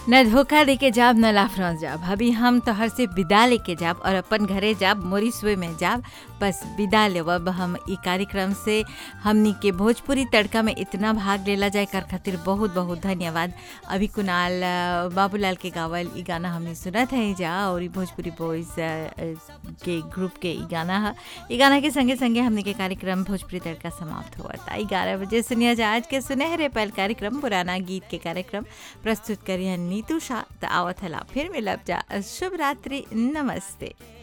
न धोखा देके जाब न लाफरौं जाब अभी हम तोहर से विदा लेके जाब और अपन घरे जाब मोरी सुए में जाब बस विदा लेवब हम ई कार्यक्रम से हमनी के भोजपुरी तड़का में इतना भाग लेला जाए कर खातिर बहुत बहुत धन्यवाद अभी कुणाल अ, बाबूलाल के गावल ई गाना हमने सुनत है जा और ई भोजपुरी बॉयज के ग्रुप के ई गाना है ई गाना के संगे संगे हमने के कार्यक्रम भोजपुरी तड़का समाप्त हुआ था ग्यारह बजे सुनिया जा आज के सुनहरे पहल कार्यक्रम पुराना गीत के कार्यक्रम प्रस्तुत करिए नीतू शाह त आवत हला फिर मिलब जा शुभ रात्रि नमस्ते